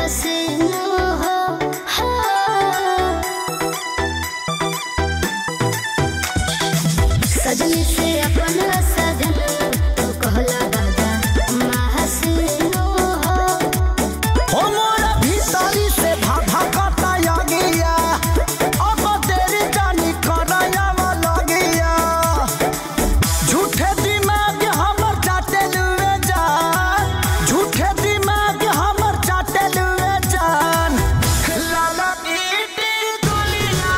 हसीनो हो हाँ। सजनी से अपना सजन तो कहला दादा महसीनो हो हो मोरा भीतरी से भाभा कटा गया अब तेरी जानी करया लगिया झूठे दिमाग हमर चाटे लुए जान झूठे दिमाग हमर चाटे लुए जान लाला ईटी दुनिया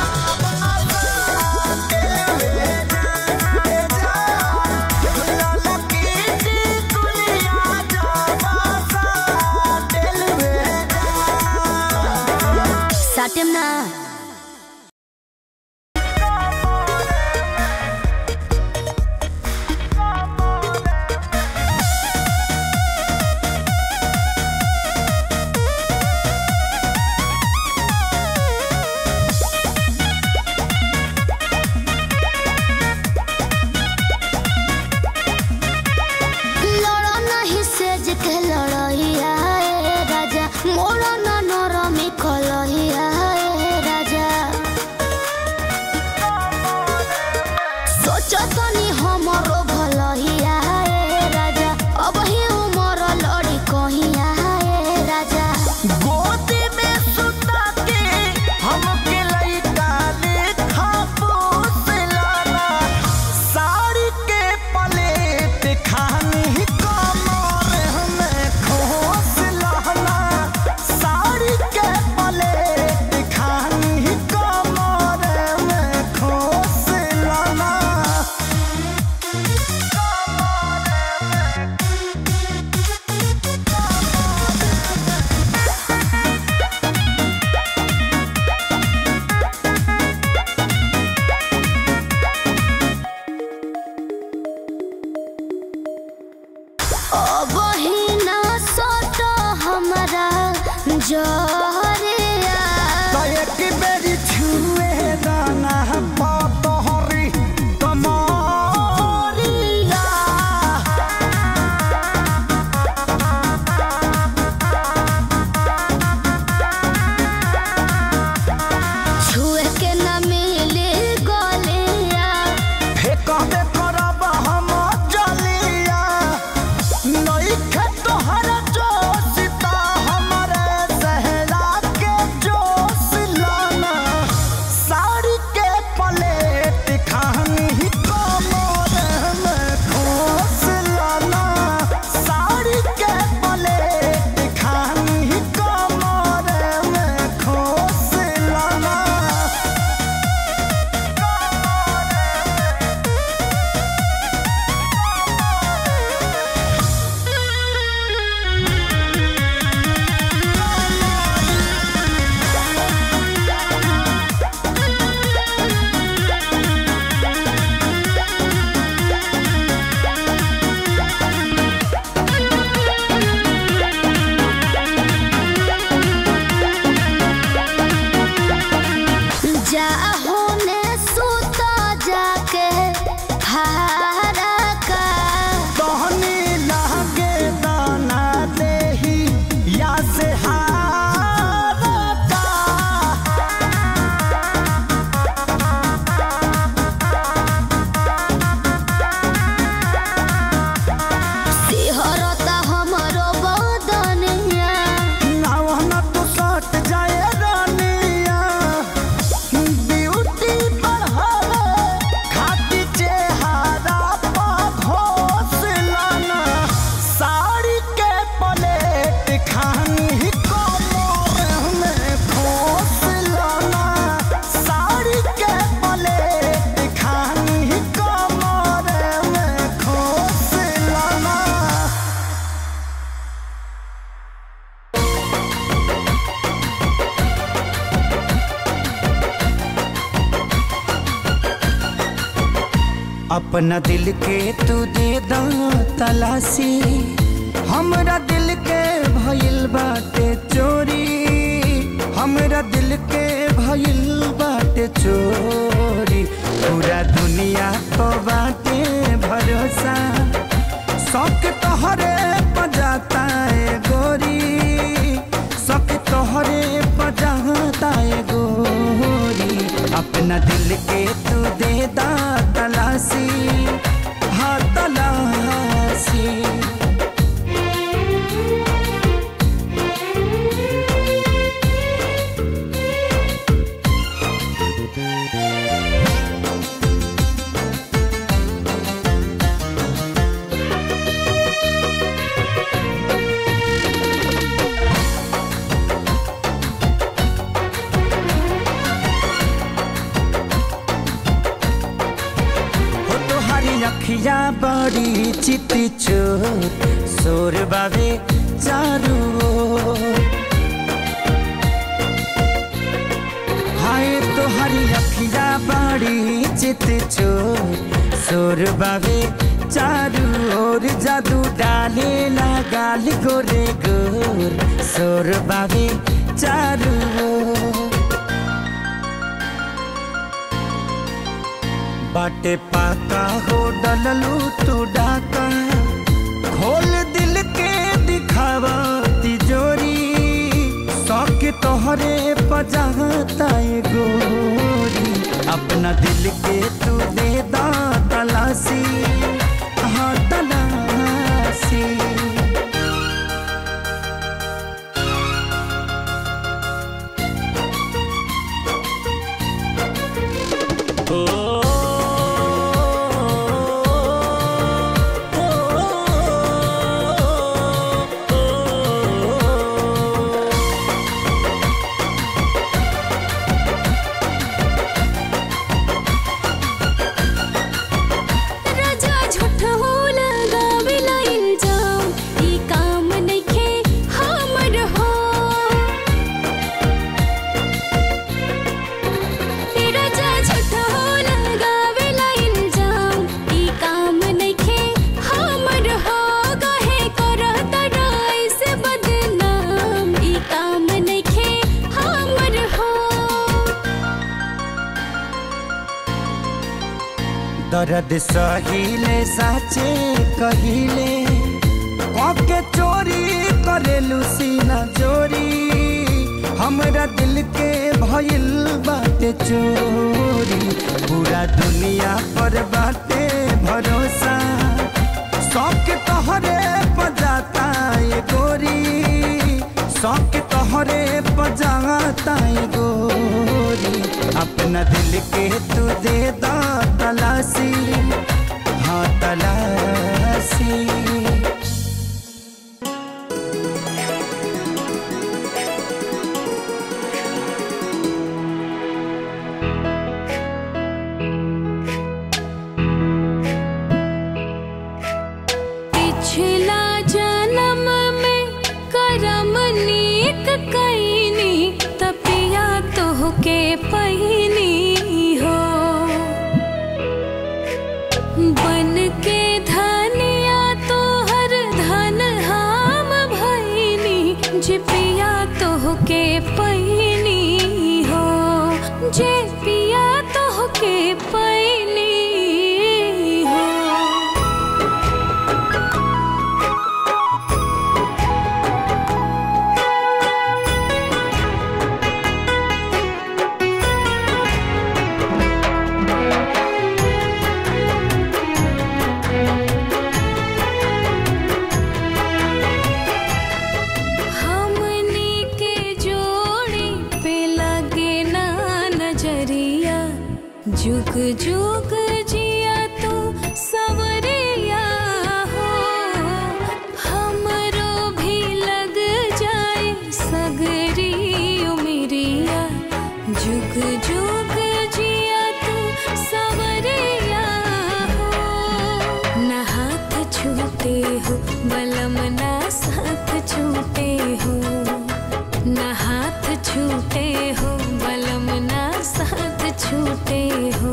लाला ईटी दुनिया साटेम ना लड़ा नहीं सेज के लड़ैया ए राजा मोरा ना नरमी कलैया ए राजा सोचो तनी हमरो भलैया ए राजा अब ही उमर लड़ी कहिया ए राजा गोदी में सुता के हमके लइका लेखा पोसलाना साड़ी के पलेट खानी कमर हमें खोस लहना साड़ी के पलेट खानी कमर में खोस लहना अब ही ना सोटो हमरा जहरिया तो एक बेरी छुए दाना पतहरी कमरिया छुए के न मिले गलिया फेंकबे करब हम जलिया नइखे तोहर जोशिता हमरे सहरा के जोश लाना साड़ी के पलेट खानी कमर में खोस लाना साड़ी के पलेट खानी कमर में खोस लाना जा होने सुता जाके हारा का तहनी लागे दाना देही या से हारता सिहरता हमरो बदनिया नावन तू सट जाए रानिया ब्यूटी बढ़ावे खाती चेहरा पा घोस लाना साड़ी के पलेट खानी कमर में खोस लाना साड़ी के पलेट खानी कमर में खोस लाना अपना दिल के तू दे दा तलाशी हमरा दिल के भइल बाटे चोरी हमरा दिल के भइल बाटे चोरी पूरा दुनिया को बाटे भरोसा शौक तोहरे पजाता है गोरी अखिया बड़ी चित चोर सोर बाबे चारू ओर। हाय तोहरी अखिया बड़ी चित चोर सोर बाबे चारू ओर जादू डाले गाल गोरे गोर सोर बाबे चारू ओर। बाटे पाका हो डललू तू डाका खोल दिल के दिखावा तिजोरी शौक तोहरे पजाता ये गोरी अपना दिल के तू दे दा तलाशी हाँ तलाशी राजा झूठ हो लगावेला इल्जाम ई काम नइखे हमर हो ए राजा झूठ हो लगावेला इल्जाम ई काम नइखे हमर हो कहे करत राय से बदनाम ई काम नइखे हमर हो दर्द सहिले साचे कहिले के चोरी करेलू सीना चोरी हमरा दिल के भइल बाटे चोरी पूरा दुनिया पर बाटे भरोसा शौक तोहरे पजाता ये गोरी शौक तोहरे पजाता ये गोरी अपना दिल के तू दे दा तलाशी हाँ तलाशी पिछला जन्म में करम नीक कैनी तपिया तोहके पहिनी हो बन के धनिया तोहर धन हम भैनी जे पिया तोहके पहिनी हो जे पिया तोहके पहिनी हो हमनी के जोड़ी पे लगे ना नजरिया जुग जुग जिया तो सवरिया हो हमरो भी लग जाए सगरी उमरिया जुग जुग जिया तो सवरिया हो न हाथ छूटे हो बलम ना साथ छूटे हो न हाथ छूटे हो बलम ना साथ छूटे हो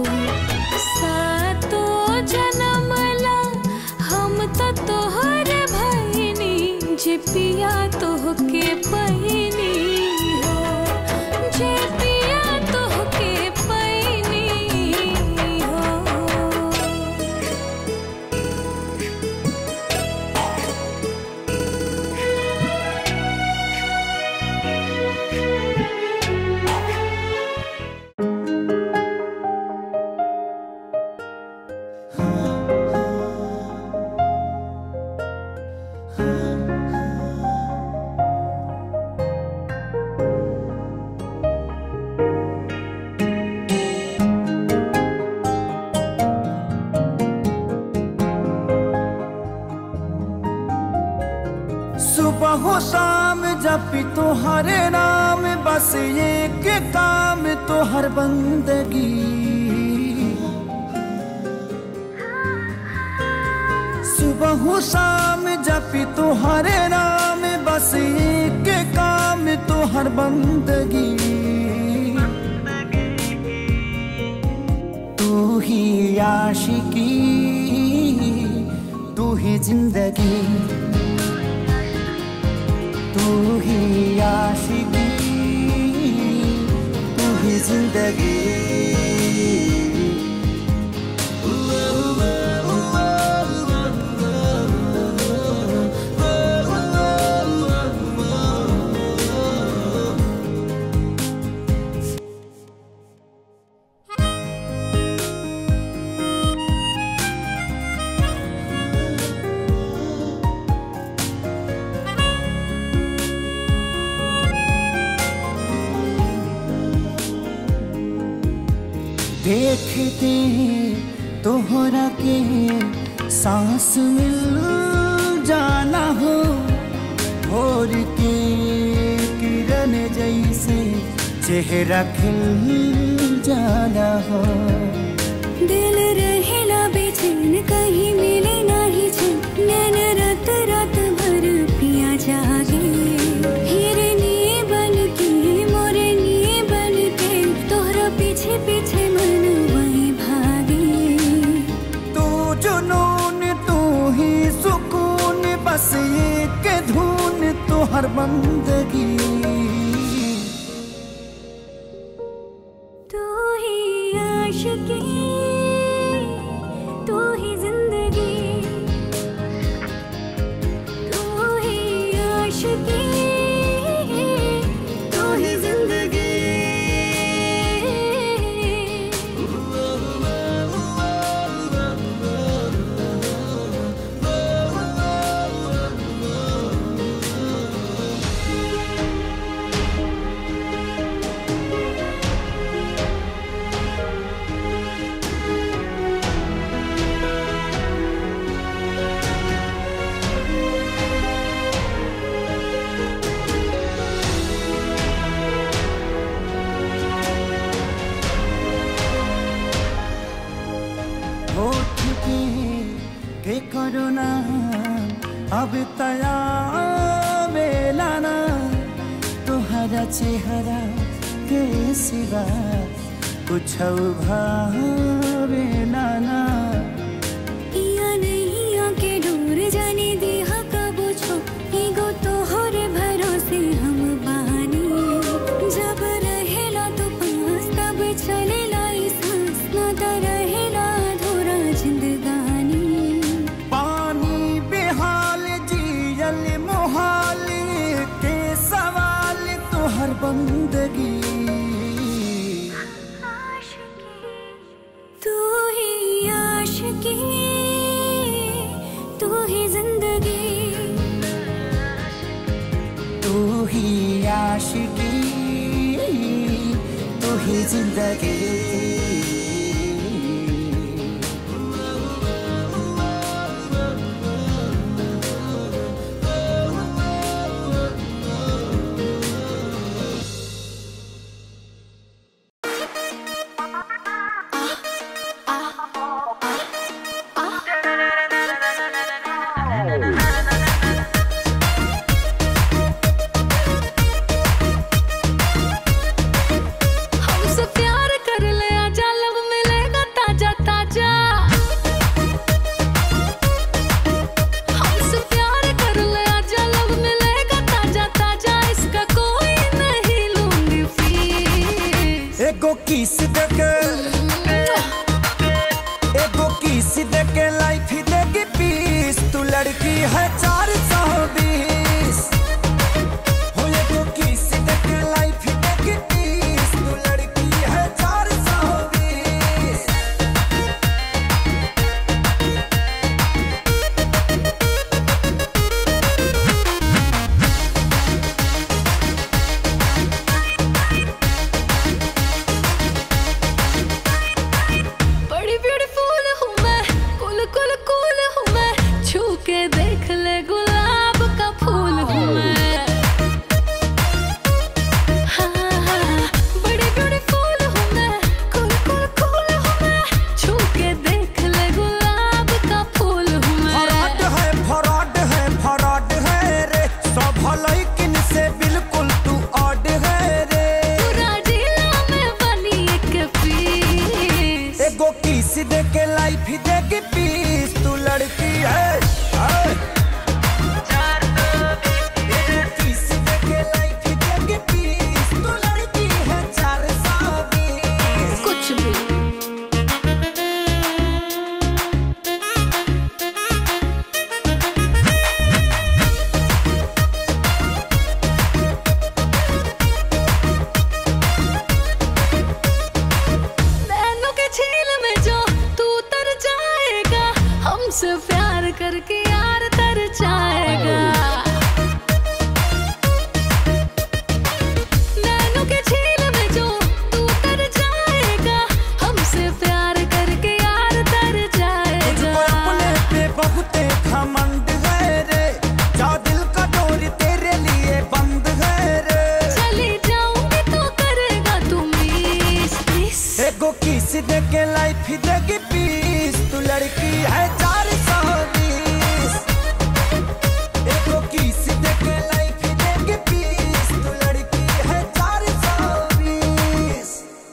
सातो जन्म ला हम तो तोहर भैनी जे पिया तोहके पहिनी हो जे पिया तोहके पहिनी हो सुबह हो शाम जपी तोहरे नाम बस एक काम तोहर बंदगी सुबह शाम जपी तुहरे नाम बस एक काम तुहर बंदगी तू ही आशिकी तू ही जिंदगी तू ही आशिकी तू ही जिंदगी देखते तोहरा के सांस मिल जाना हो भोर के किरण जैसे चेहरा खिल जाना हो दिल रहेला बेचैन कहीं मिले नाही चैन नैन रात रात भर पिया जागे हिरनी बन के मोरनी बन के तोहरा पीछे पीछे मन वही भागे तू जुनून तू ही सुकून बस एक धुन तुहर बंदगी तू ही आशिकी तू ही जिंदगी तू ही आशिकी तू ही जिंदगी होठ के के करुणा अब तया बेलाना तुहरा चेहरा के सिवा कुछ भावे नाना पिया नहीं आके डोर जाने दिया कबो छो ईगो तो होरे भरोसे हम बानी जब रहेला तो पास तब चलेला ई सांस ना त रहेला अधूरा जिंदगानी पानी बेहाल जियल मोहाल के सवाल तुहर बंदगी तू ही आशिकी तू ही जिंदगी तू ही आशिकी तू ही जिंदगी हमसे प्यार कर ले आजा लब मिलेगा ताजा ताजा हमसे प्यार कर ले आजा लब मिलेगा ताजा ताजा इसका कोई नहीं लूंगी फीस एगो किस देके एगो किस देके लाइफ देगी पीस तू लड़की है चार सौ बीस हो एगो किस देके लाइफ देगी पीस तू लड़की है चार सौ बीस बड़ी ब्यूटीफुल हूँ मैं कुल कुल कुल हूँ मैं छू के देख ले गुल दे के लाइफ देगी पीस तू लड़की है चार सौ बीस एको किस दे के लाइफ देगी पीस तू लड़की है चार सौ बीस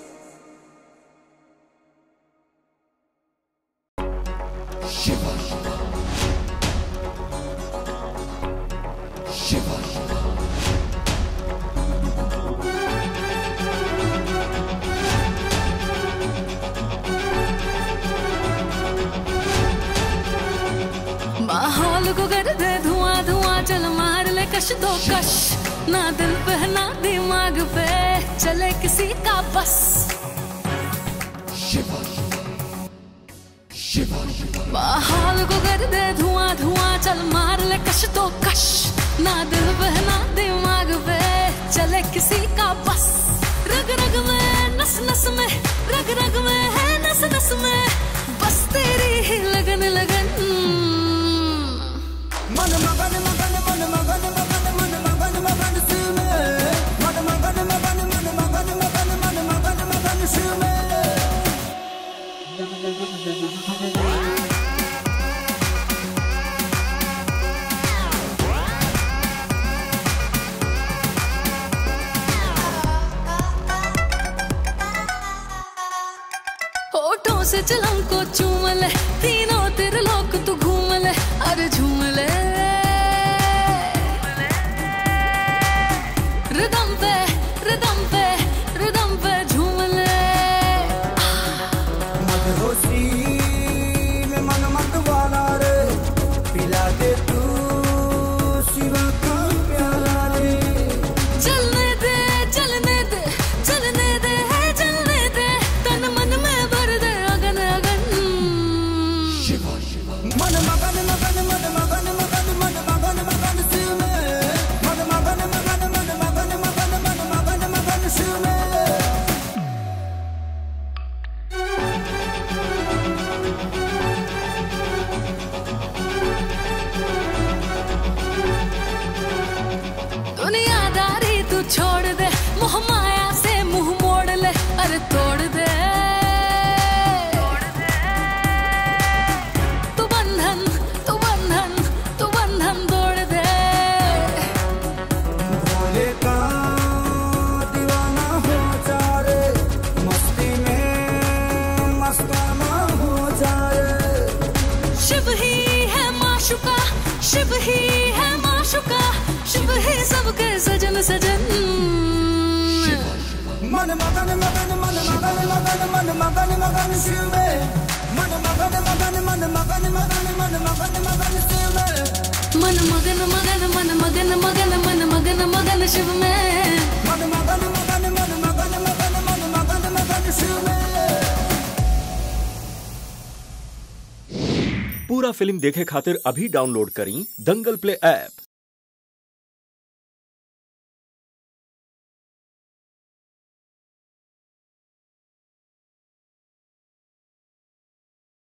माहौल को कर दे धुआं धुआं चल मार ले कश दो कश ना दिल पे ना दिमाग पे चले किसी का बस माहौल को कर दे धुआं धुआं चल मार ले कश दो कश ना दिल पे ना दिमाग पे चले किसी का बस रग रग में नस नस में रग रग में है नस नस में बस तेरी ही लगन लगन मन मगन मगन मन मगन मगन मन मगन मगन शिव में मन मगन मगन मन मगन मगन मन मगन मगन शिव में होठों से चलम को चूम ले तीनों तेरे लोक तू घूम ले अरे झूम ले रिदम पे रिदम पे रिदम पे झूम ले मदहोशी में मन मत वाला रे पिला दे तू शिवा का प्याला रे चलने दे चलने दे चलने दे है चलने दे तन मन में भर दे अगन अगन मन मगन मगन मन मगन मगन मन मगन मगन शिव में मन मगन मगन मन मगन मगन मन मगन मगन शिव में दुनियादारी तू छोड़ दे मोह माया से मुंह मोड़ ले अरे तोड़ दे तू बंधन तू बंधन तू बंधन तोड़ दे भोले का दीवाना हो जा रे मस्ती में मस्ताना हो जा रे शिव ही है माशुका शिव ही है माशुका शिव ही सबके सजन सजन मन मगन मगन मन मगन मगन मन मगन मगन शिव में मन मगन मगन मन मगन मगन मन मगन मगन शिव में मन मगन मगन मन मगन मगन मन मगन मगन शिव में मन मगन मगन मन मगन मगन मन मगन मगन शिव में पूरा फिल्म देखे खातिर अभी डाउनलोड करी दंगल प्ले ऐप